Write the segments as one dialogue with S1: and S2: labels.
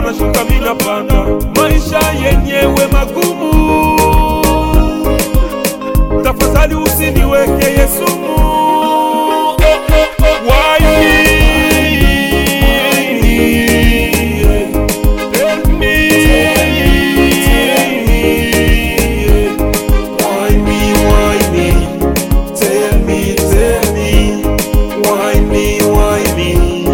S1: nashuka mina panda, maisha yenyewe magumu. Tafadhali usiniweke Yesumu. Oh, oh, oh. Why me? Tell me.
S2: Why me, why me? Tell me, tell me. Why me, why me?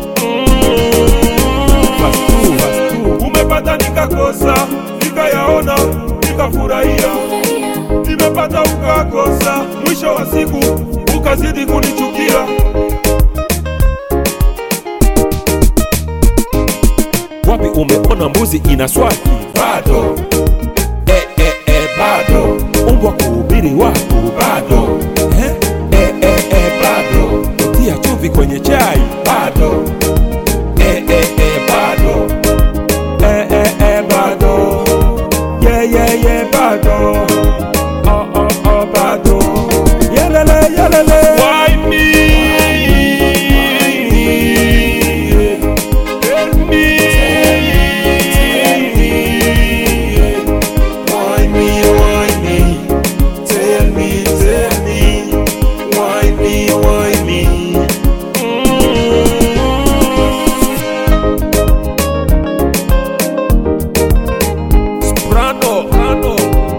S1: Umepata nikakosa, nikayaona, nikafurahia. Nimepata ukakosa, mwisho wa siku ukazidi kunichukia. Wapi umeona mbuzi ina swaki?
S2: Bado,
S1: Eh, eh, eh, bado. Umbwa kuhubiri watu bado. Eh, eh, eh, eh, bado. Tia chumvi kwenye chai bado. Eh, eh, eh, bado. Eh, eh, eh, bado. Yeah, yeah, yeah, bado. Oh, oh, oh, bado. Yelele, yelele. Why me? Tell me.
S2: why me, why me? Tell me, tell me. Why me, why me?
S1: Soprano, Soprano.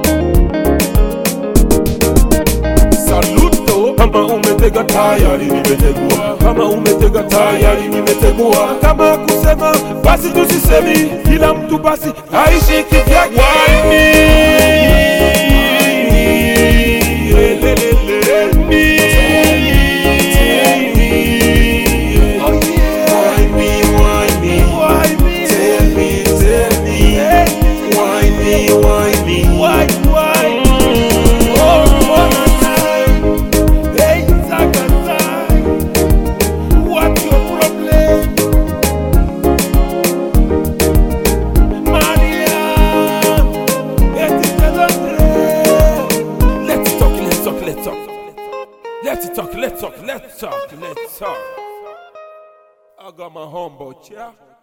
S1: Saluto kama umetega tayari nimetegua, kama umetega tayari nimetegua, kama kusema basi tusisemi, kila mtu basi aishi kivyake. Why me? Lelelele, me. Oh yeah.
S2: Why me, why me?
S1: Why me?
S2: Tell me, tell me. Why me, why me?
S1: Why, why? Oh, one time. Hey, Zakata. What's your problem? Maria. Let's talk, let's talk, let's talk. Let's talk, let's talk, let's talk, let's talk. I got my humble chair.